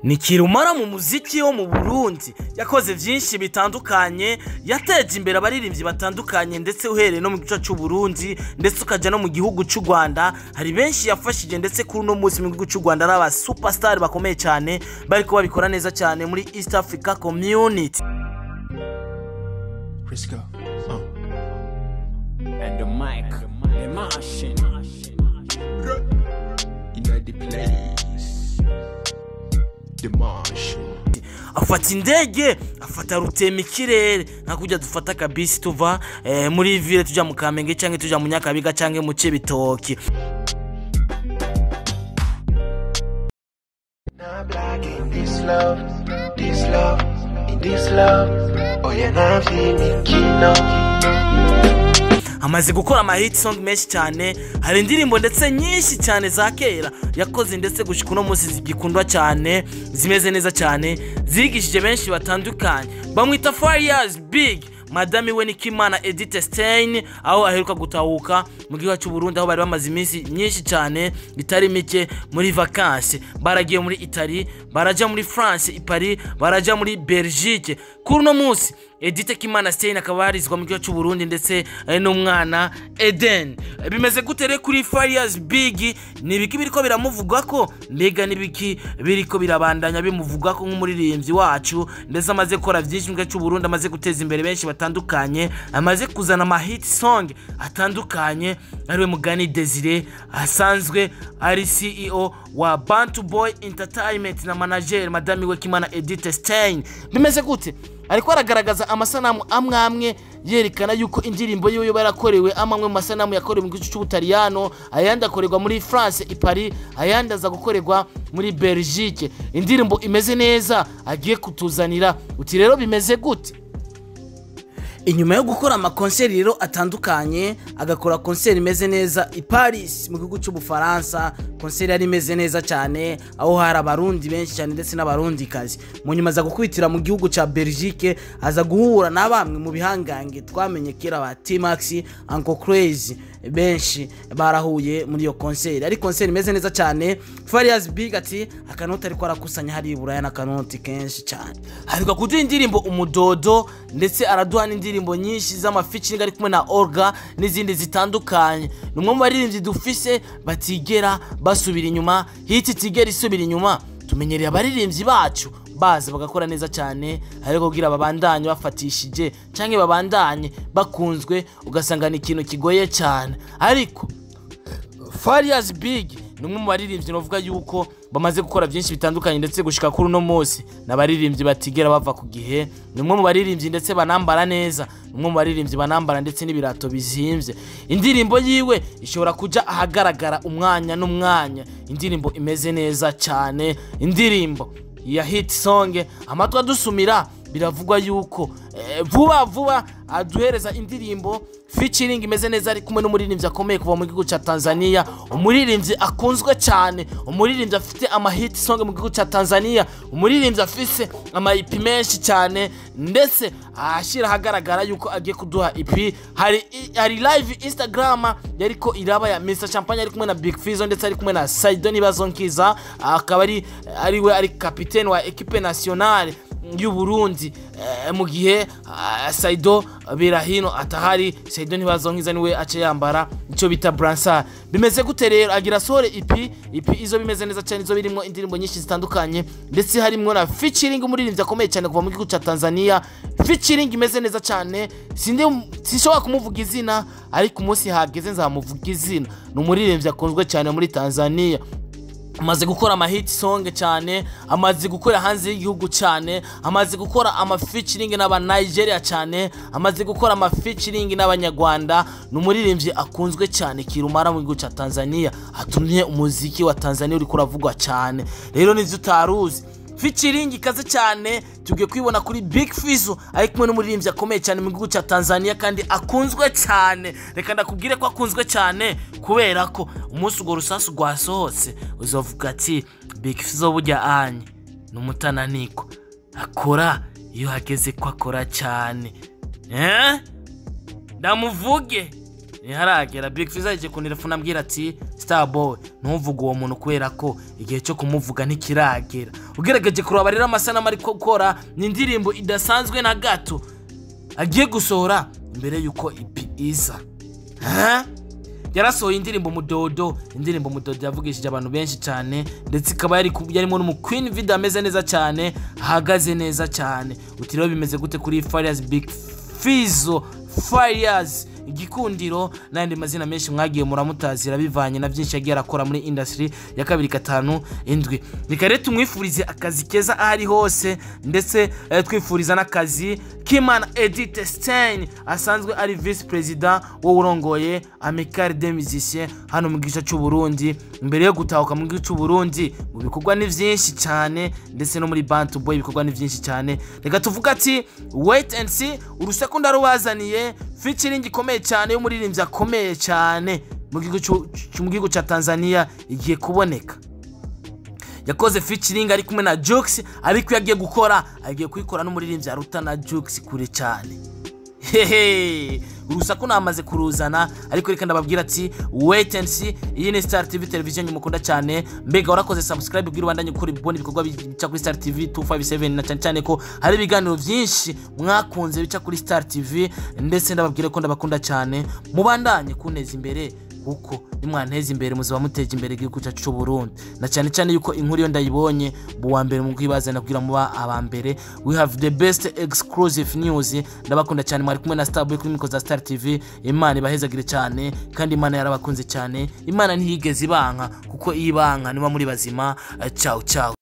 ni kirumara mu muziki wo mu burundi yakoze byinshi bitandukanye yateje imbere abaririmbyi batandukanye ndetse uhereye no mu gice cy'uburundi ndetse ukajya no mu gihugu cy'u rwanda hari benshi yafashije ndetse kuri uno munsi mu gihugu cy'u rwanda ari abasupasitari bakomeye cyane bari ko babikora neza cyane muri east africa community Risco. Uh. And the mic. The machine. In the place. The machine. afata indege afata rutema ikirere nka kujya dufata akabisi tuva eh, muri ville tujya mu kamenge cyangwa tujya mu nyakabiga cyangwa mu cibitoki Not black in this love, this love, in this love. Oh yeah, now feel me kino. amaze gukora amahit song menshi cyane hari indirimbo ndetse nyinshi cyane za kera yakoze ndetse gushyika uno munsi zigikundwa cyane zimeze neza cyane zigishije benshi batandukanye bamwita fayazi big madame we ni kimana edite stein aho aheruka gutahuka mu gihugu cy'uburundi aho bari bamaze iminsi myinshi cyane itari mike muri vakansi baragiye muri itali barajya muri france i paris barajya muri belgique kuri uno munsi edite kimana stein akaba yarizwa mu gihugu cy'uburundi ndetse eh, n'umwana eden Eh, bimeze gute rero kuri fariyazi bigi ni ibiki biriko biramuvuga ko mbega n'ibiki biriko birabandanya bimuvuga ko nk'umuririmbyi wacu ndetse amaze gukora byinshi mu gihugu cy'uburundi amaze guteza imbere benshi batandukanye amaze kuzana amahiti song atandukanye ariwe mugani desire asanzwe ari ceo wa bantu boy entertainment na manager madame we kimana edite stein bimeze gute ariko aragaragaza amasanamu amwe amwe yerekana yuko indirimbo yiwe barakorewe amwe amwe mu masanamu yakorewe mu gice cy'ubutaliyano ayandi akorerwa muri france i paris ayandi aza gukorerwa muri belgique indirimbo imeze neza agiye kutuzanira uti rero bimeze gute inyuma yo gukora amakonseri rero atandukanye agakora konseri imeze neza i paris mu gihugu cy'ubufaransa konseri yari imeze neza cyane aho hari abarundi benshi cyane ndetse n'abarundikazi mu nyuma aza gukubitira mu gihugu cya belgique aza guhura na bamwe mu bihangange twamenye kera ba timax uncle crazy benshi barahuye muri iyo konseri ari konseri imeze neza cyane fariyazi big ati akanoti ariko arakusanya hari iburaya n'akanoti kenshi cyane aheruka kuduha indirimbo umudodo ndetse araduha n'indirimbo nyinshi z'amaficingi ari kumwe na orga n'izindi zitandukanye ni umwe mu baririmbyi dufise batigera basubira inyuma hiti itigera isubira inyuma tumenyereye abaririmbyi bacu baza bagakora neza cyane ariko kugira babandanye bafatishije cyangwa babandanye bakunzwe ugasanga ni ikintu kigoye cyane ariko fariyazi bigi ni umwe mu baririmbyi navuga yuko bamaze gukora byinshi bitandukanye ndetse gushika kuri uno munsi ni abaririmbyi batigera bava ku gihe ni umwe mu baririmbyi ndetse banambara neza ni umwe mu baririmbyi banambara ndetse n'ibirato bizimbye indirimbo yiwe ishobora kujya ahagaragara umwanya n'umwanya indirimbo imeze neza cyane indirimbo ya hit song amatwi adusumira biravugwa yuko eh, vuba vuba aduhereza indirimbo featuring imeze neza ari kumwe n'umuririmbyi akomeye kuva mu gihugu cya Tanzania umuririmbyi akunzwe cyane umuririmbyi afite ama hit song mu gihugu cya Tanzania umuririmbyi afise ama EP menshi cyane ndetse ahashyira ahagaragara yuko agiye kuduha EP hari hari live Instagram yariko iraba ya Mr Champagne ari kumwe na Big Fizzo ndetse ari kumwe na Saido Nibazonkiza akaba ari ari we ari capitaine wa equipe nationale y'u Burundi eh, mu gihe ah, Saido Birahino atahari Saido Ntibazonkiza niwe ace yambara icyo bita bransard bimeze gute rero agira sore ipi ipi izo bimeze neza cyane izo birimo indirimbo nyinshi zitandukanye ndetse harimo na featuring umuririmbyi akomeye cyane kuva mu gihugu cya Tanzania featuring imeze neza cyane sindi sinshobora kumuvuga izina ariko umunsi hageze nzamuvuga izina ni umuririmbyi akunzwe cyane muri Tanzania amaze gukora amahiti songe cyane amaze gukora hanze y'igihugu cyane amaze gukora amafikiringi n'abanigeria cyane amaze gukora amafikiringi n'abanyarwanda ni umuririmbyi akunzwe cyane kirumara mu gihugu cya tanzania atumye umuziki wa tanzania uri kuravugwa cyane rero nizo utaruzi featuring ikaze cyane tugiye kuyibona kuri Big Fizzo ari kumwe n'umuririmbyi akomeye cyane mu gihugu cya Tanzania kandi akunzwe cyane reka ndakubwire ko akunzwe cyane kubera ko umunsi urwo rusasu rwasohotse uzavuga ati Big Fizzo bujya anye ni umutananiko akora iyo hageze ko akora cyane eh? ndamuvuge ntiharagera big fizz yagiye kunirefuna ambwira ati starboy ntuvuge uwo muntu kubera ko igihe cyo kumuvuga ntikiragera ugerageje kureba rero amasanamu ari gukora ni indirimbo idasanzwe na gato agiye gusohora mbere y'uko ipi iza Ha? yarasohoye indirimbo mudodo indirimbo mudodo yavugishije abantu benshi cyane ndetse ikaba yari ku- yarimo n'umukwini video ameze neza cyane ahagaze neza cyane uti rero bimeze gute kuri fariyazi big fizo fariyazi igikundiro n'andi mazina menshi mwagiye muramutazira bivanye na byinshi yagiye arakora muri indasitiri ya kabiri gatanu indwi reka rero tumwifurize akazi keza aho ari hose ndetse eh, twifuriza n'akazi kimana edite stein asanzwe ari visi perezida wo urongoye amikari de musicien hano mu gice cy'uburundi mbere yo gutahuka mu gice cy'uburundi mu bikorwa ni byinshi cyane ndetse no muri bantu boy ibikorwa ni byinshi cyane reka tuvuga ati wait and see urusaku ndarubazaniye featuring ikomeye cyane y'umuririmbyi akomeye cyane mu gihugu cy'u- cy'u- mu gihugu cya tanzania igiye kuboneka yakoze featuring ari kumwe na Jux ariko iyo agiye gukora agiye kuyikora n'umuririmbyi aruta na Jux kure cyane hehe urusaku namaze kuruzana ariko reka ndababwira ati wait and see iyi ni star tv television mukunda cyane mbega warakoze subscribe bw'u rwanda nyukuri bubona ibikorwa bica kuri star tv 257 na cyane cyane ko hari ibiganiro byinshi mwakunze bica kuri star tv ndetse ndababwira ko ndabakunda cyane mubandanye kuneza imbere kuko nimwanteza imbere muzaba muteza imbere igihugu cyacu cy'u Burundi na cyane cyane yuko inkuru iyo ndayibonye mu wa mbere mu kwibazana kugira muba aba mbere we have the best exclusive news ndabakunda cyane mwari kumwe na Starboy kuri mikoro za Star TV Imana ibahezagire cyane kandi Imana yarabakunze cyane Imana ntiyigeze ibanka kuko iyo ibanka niba muri bazima ciao ciao